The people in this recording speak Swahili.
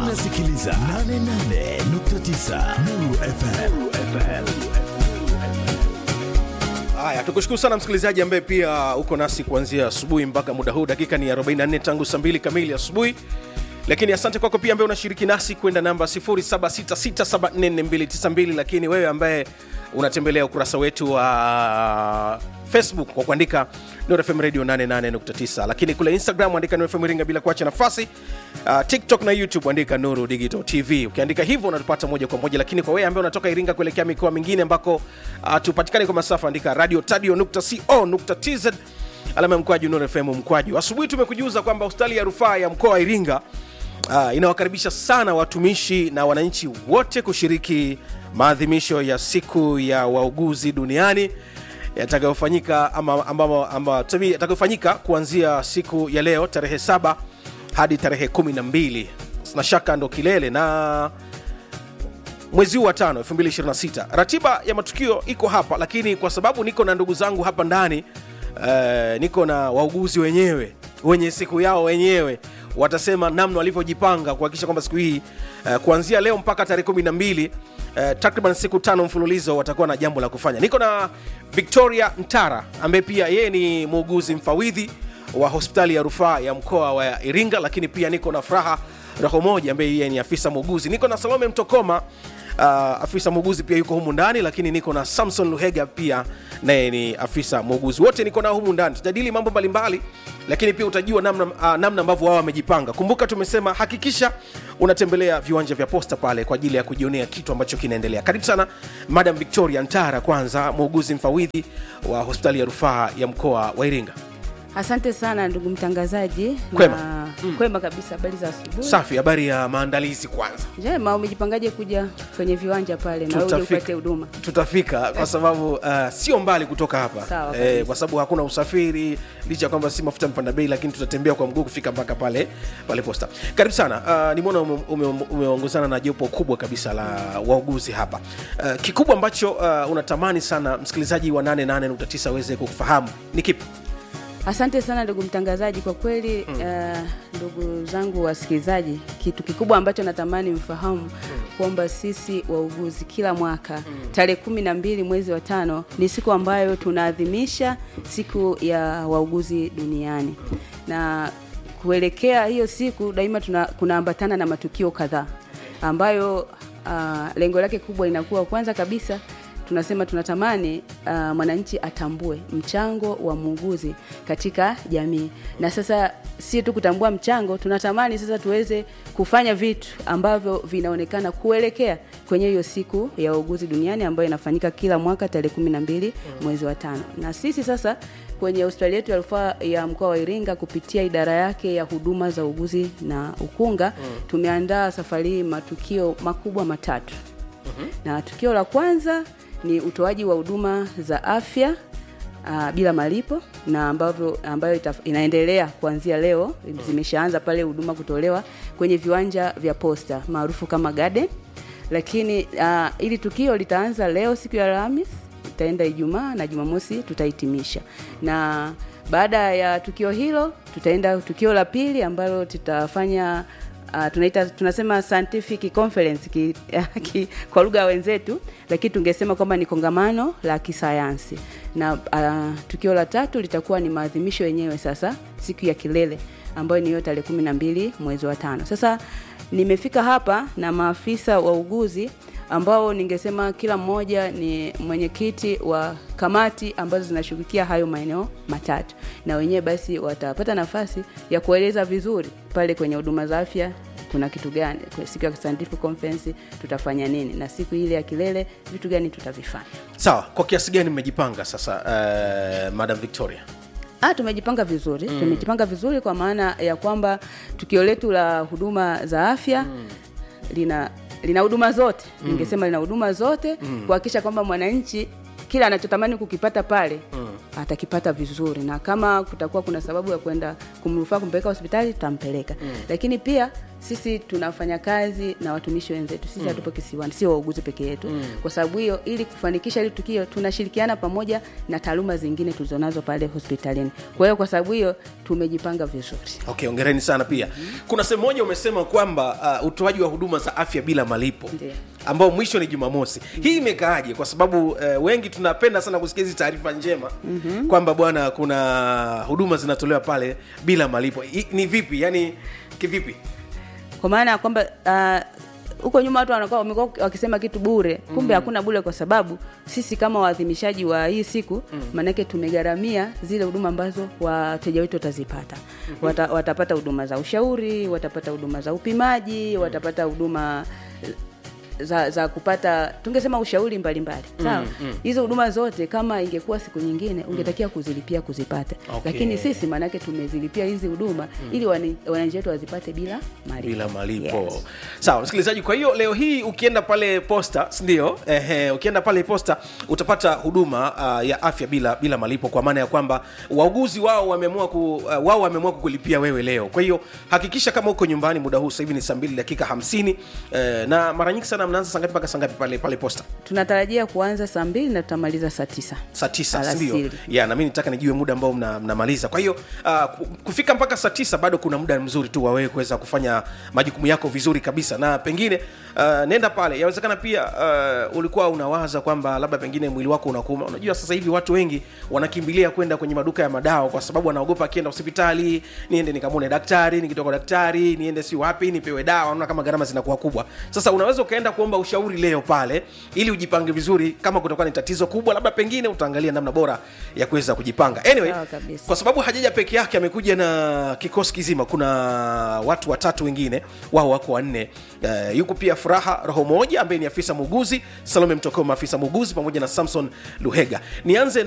unasikiliza 88.9 Nuru FM. Haya, tukushukuru sana msikilizaji ambaye pia uko nasi kuanzia asubuhi mpaka muda huu. Dakika ni 44 tangu saa 2 kamili asubuhi, lakini asante kwako pia ambaye unashiriki nasi kwenda namba 0766744292 lakini wewe ambaye unatembelea ukurasa wetu wa Facebook kwa kuandika Nuru FM Radio 88.9, lakini kule Instagram andika Nuru FM Iringa bila kuacha nafasi. Uh, TikTok na YouTube andika Nuru Digital TV. Ukiandika hivyo unatupata moja kwa moja, lakini kwa wewe ambaye unatoka Iringa kuelekea mikoa mingine ambako uh, tupatikane kwa masafa andika radio tadio.co.tz alama ya mkwaju Nuru FM mkwaju. Asubuhi tumekujuza kwamba hospitali ya rufaa ya mkoa wa Iringa uh, inawakaribisha sana watumishi na wananchi wote kushiriki maadhimisho ya siku ya wauguzi duniani yatakayofanyika ama, ama, ama, tuseme yatakayofanyika kuanzia siku ya leo tarehe saba hadi tarehe 12 sina shaka ndo kilele na mwezi huu wa tano 2026 ratiba ya matukio iko hapa lakini kwa sababu niko na ndugu zangu hapa ndani uh, niko na wauguzi wenyewe wenye siku yao wenyewe watasema namna walivyojipanga kuhakikisha kwamba siku hii uh, kuanzia leo mpaka tarehe 12 uh, takriban siku tano mfululizo watakuwa na jambo la kufanya niko na victoria ntara ambaye pia yeye ni muuguzi mfawidhi wa hospitali ya rufaa ya mkoa wa iringa lakini pia niko na furaha roho moja ambaye yeye ni afisa muuguzi niko na salome mtokoma uh, afisa muuguzi pia yuko humu ndani lakini niko na samson luhega pia naye ni afisa muuguzi wote niko nao humu ndani tutajadili mambo mbalimbali lakini pia utajua namna, uh, namna ambavyo wao wamejipanga kumbuka tumesema hakikisha unatembelea viwanja vya posta pale kwa ajili ya kujionea kitu ambacho kinaendelea karibu sana madam victoria ntara kwanza muuguzi mfawidhi wa hospitali ya rufaa ya mkoa wa iringa Asante sana ndugu mtangazaji. Kwema. Na, kwema kabisa. Habari za asubuhi? safi habari ya maandalizi kwanza Njema. Umejipangaje kuja kwenye viwanja pale na uje upate huduma? tutafika kwa sababu uh, sio mbali kutoka hapa Sawa eh, kabisa. kwa sababu hakuna usafiri licha ya kwamba si mafuta mpanda bei lakini tutatembea kwa mguu kufika mpaka pale pale posta karibu sana uh, nimeona ume- ume- umeongozana na jopo kubwa kabisa la wauguzi hapa uh, kikubwa ambacho uh, unatamani sana msikilizaji wa 88.9 aweze kufahamu ni kipi Asante sana ndugu mtangazaji, kwa kweli uh, ndugu zangu wasikilizaji, kitu kikubwa ambacho natamani mfahamu kwamba sisi wauguzi kila mwaka tarehe kumi na mbili mwezi wa tano ni siku ambayo tunaadhimisha siku ya wauguzi duniani na kuelekea hiyo siku daima tuna, kunaambatana na matukio kadhaa ambayo uh, lengo lake kubwa inakuwa kwanza kabisa tunasema tunatamani uh, mwananchi atambue mchango wa muuguzi katika jamii na sasa si tu kutambua mchango tunatamani sasa tuweze kufanya vitu ambavyo vinaonekana kuelekea kwenye hiyo siku ya uuguzi duniani ambayo inafanyika kila mwaka tarehe kumi na mbili mwezi wa tano na sisi sasa kwenye hospitali yetu ya rufaa ya mkoa wa Iringa kupitia idara yake ya huduma za uuguzi na ukunga tumeandaa safari hii matukio makubwa matatu na tukio la kwanza ni utoaji wa huduma za afya uh, bila malipo na ambavyo ambayo itaf, inaendelea kuanzia leo zimeshaanza pale huduma kutolewa kwenye viwanja vya posta maarufu kama garden lakini uh, ili tukio litaanza leo siku ya Alhamis itaenda Ijumaa na Jumamosi tutahitimisha na baada ya tukio hilo tutaenda tukio la pili ambalo tutafanya uh, tunaita tunasema scientific conference ki, ki, kwa lugha ya wenzetu lakini tungesema kwamba ni kongamano la kisayansi na uh, tukio la tatu litakuwa ni maadhimisho yenyewe sasa siku ya kilele ambayo ni hiyo tarehe kumi na mbili mwezi wa tano sasa nimefika hapa na maafisa wa uguzi ambao ningesema kila mmoja ni mwenyekiti wa kamati ambazo zinashughulikia hayo maeneo matatu na wenyewe basi watapata nafasi ya kueleza vizuri pale kwenye huduma za afya kuna kitu gani kwa siku ya scientific conference tutafanya nini na siku ile ya kilele vitu gani tutavifanya sawa kwa kiasi gani mmejipanga sasa uh, madam victoria Ah, tumejipanga vizuri mm. tumejipanga vizuri kwa maana ya kwamba tukio letu la huduma za afya mm. lina lina huduma zote mm. ningesema lina huduma zote mm. kuhakikisha kwamba mwananchi kila anachotamani kukipata pale mm. atakipata vizuri na kama kutakuwa kuna sababu ya kwenda kumrufaa kumpeleka hospitali tutampeleka mm. lakini pia sisi tunafanya kazi na watumishi wenzetu sisi hatupo kisiwani sio wauguzi peke yetu kwa sababu hiyo ili kufanikisha hili tukio tunashirikiana pamoja na taaluma zingine tulizonazo pale hospitalini kwa hiyo kwa sababu hiyo tumejipanga vizuri okay ongereni sana pia kuna sehemu moja umesema kwamba uh, utoaji wa huduma za afya bila malipo Ndiyo. ambao mwisho ni jumamosi hii imekaaje kwa sababu uh, wengi tunapenda sana kusikia hizi taarifa njema mm-hmm. kwamba bwana kuna huduma zinatolewa pale bila malipo Hii ni vipi yani kivipi kwa maana ya kwamba ah, huko nyuma watu wanakuwa wamekuwa wakisema kitu bure kumbe hakuna bure kwa sababu sisi kama waadhimishaji wa hii siku maanake tumegharamia zile huduma ambazo wateja wetu watazipata Wata, watapata huduma za ushauri watapata huduma za upimaji watapata huduma za, za kupata tungesema ushauri mbalimbali sawa hizo huduma zote kama ingekuwa siku nyingine ungetakiwa kuzilipia kuzipata Okay. lakini sisi maanake tumezilipia hizi huduma ili wani- wananchi wetu wazipate bila malipo bila malipo Yes. sawa msikilizaji kwa hiyo leo hii ukienda pale posta sindio ehe, ukienda pale posta utapata huduma uh, ya afya bila bila malipo kwa maana ya kwamba wauguzi wao wameamua ku, uh, wao wameamua kukulipia wewe leo kwa hiyo hakikisha kama uko nyumbani muda huu sasa hivi ni saa mbili dakika hamsini eh, na mara nyingi sana mnaanza saa ngapi mpaka saa ngapi pale pale posta tunatarajia kuanza saa mbili na tutamaliza saa tisa saa tisa Alasiri. sindio ya nami nitaka nijue muda ambao mna- mnamaliza kwa hiyo uh, ku- kufika mpaka saa tisa bado kuna muda mzuri tu wawewe kuweza kufanya majukumu yako vizuri kabisa na pengine uh, nenda pale yawezekana pia uh, ulikuwa unawaza kwamba labda pengine mwili wako unakuuma unajua sasa hivi watu wengi wanakimbilia kwenda kwenye maduka ya madawa kwa sababu wanaogopa akienda hospitali niende nikamwone daktari nikitoka daktari niende si wapi nipewe dawa naona kama gharama zinakuwa kubwa sasa unaweza ukaenda kuomba ushauri leo pale ili ujipange vizuri kama kutakuwa ni tatizo kubwa labda pengine utaangalia namna bora ya kuweza kujipanga anyway Sawa kabisa. kwa sababu hajaja peke yake amekuja na kikosi kizima kuna watu watatu wengine wao wako wanne uh, yuko pia furaha roho moja ambaye ni afisa muuguzi salome mtokoma afisa muuguzi pamoja na samson luhega nianze